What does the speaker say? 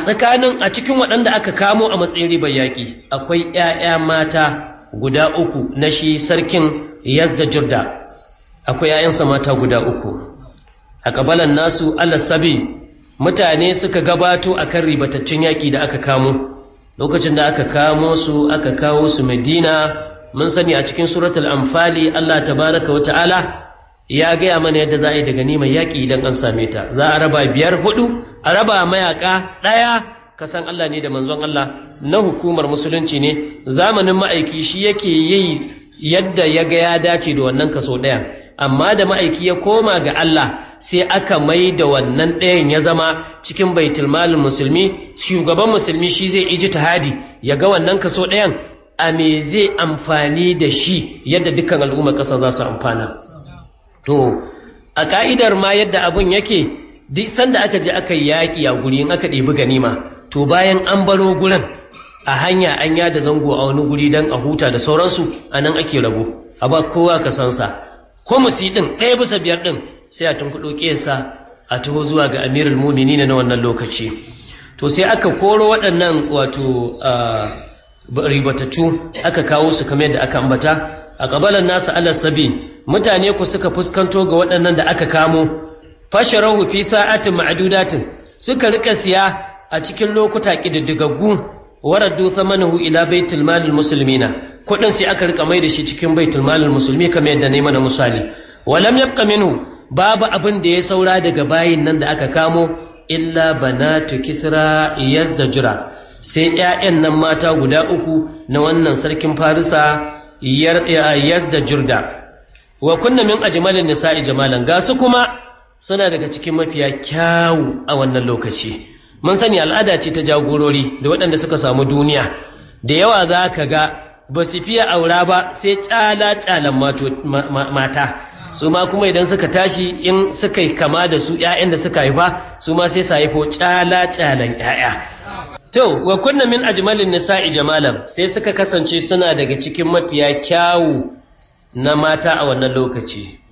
tsakanin a cikin waɗanda aka kamo a matsayin ribar yaƙi akwai 'ya'ya mata guda uku na shi sarkin yazda jirda akwai 'ya'yansa mata guda uku a ƙabalan nasu alasabi mutane suka gabato a kan ribataccen yaƙi da aka kamo lokacin da aka kamo su aka kawo su madina mun sani a cikin suratul amfali allah tabaraka wa ta'ala ya gaya mana yadda za a yi da ganimar yaƙi idan an same ta za a raba biyar hudu a raba mayaka ɗaya kasan Allah ne da manzon Allah na hukumar musulunci ne zamanin ma'aiki shi yake yi yadda ya ga ya dace da wannan kaso ɗaya amma da ma'aiki ya koma ga Allah sai aka mai da wannan ɗayan ya zama cikin baitul malin musulmi shugaban musulmi shi zai iji tahadi ya ga wannan kaso ɗayan a me zai amfani da shi yadda dukkan al'ummar ƙasa za su amfana to a ka'idar ma yadda abun yake duk sanda aka je aka yaƙi a guri in aka ɗebi ganima to bayan an baro gurin a hanya an yada zango a wani guri don a huta da sauransu a nan ake rabo a ba kowa ka san sa ko musi ɗin ɗaya bisa biyar ɗin sai a tunkuɗo ƙesa a taho zuwa ga amirul mumini na wannan lokaci to sai aka koro waɗannan wato ribatattu aka kawo su kamar yadda aka ambata a ƙabalan nasu alas sabi mutane ku suka fuskanto ga waɗannan da aka kamo fasharahu fi sa'atin ma'dudatin suka rika siya a cikin lokuta kididdigaggu waraddu samanahu ila baitul malil muslimina kudin sai aka rika mai da shi cikin baitul malil musulmi kamar yadda ne mana misali walam yabqa minhu babu abin da ya saura daga bayin nan da aka kamo illa banatu kisra yazdajra sai ƴaƴan nan mata guda uku na wannan sarkin farisa yazdajurda wa kunna min ajmalin nisa'i jamalan ga su kuma suna daga cikin mafiya kyawu a wannan lokaci mun sani al'ada ce ta jagorori da waɗanda suka samu duniya da yawa za ka ga ba su fiye aura ba sai cala-calan mata su ma kuma idan suka tashi in suka yi kama da su 'ya'yan da suka haifa su ma sai su haifo cala-calan 'ya'ya to wa kunna min ajmalin nisa'i jamalan sai suka kasance suna daga cikin mafiya kyawu na mata a wannan lokaci